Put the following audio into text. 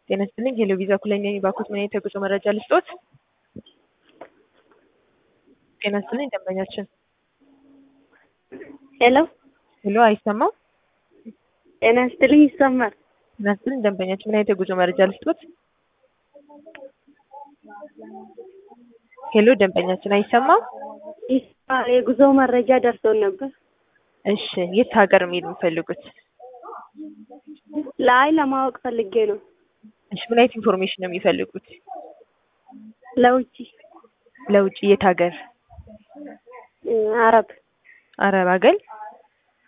ጤና ይስጥልኝ ሄሎ ቪዛ ኩለኛ ባኩት ምን አይነት የጉዞ መረጃ ልስጦት? ጤና ይስጥልኝ ደንበኛችን። ሄሎ ሄሎ አይሰማም? ጤና ይስጥልኝ ይሰማል። ጤና ይስጥልኝ ደንበኛችን ምን አይነት የጉዞ መረጃ ልስጦት? ሄሎ ደንበኛችን አይሰማም? ይሰማል። የጉዞ መረጃ ደርሶን ነበር። እሺ የት ሀገር መሄድ የሚፈልጉት? ላይ ለማወቅ ፈልጌ ነው። እሺ ምን አይነት ኢንፎርሜሽን ነው የሚፈልጉት? ለውጭ ለውጭ የት ሀገር? እ አረብ አረብ ሀገር?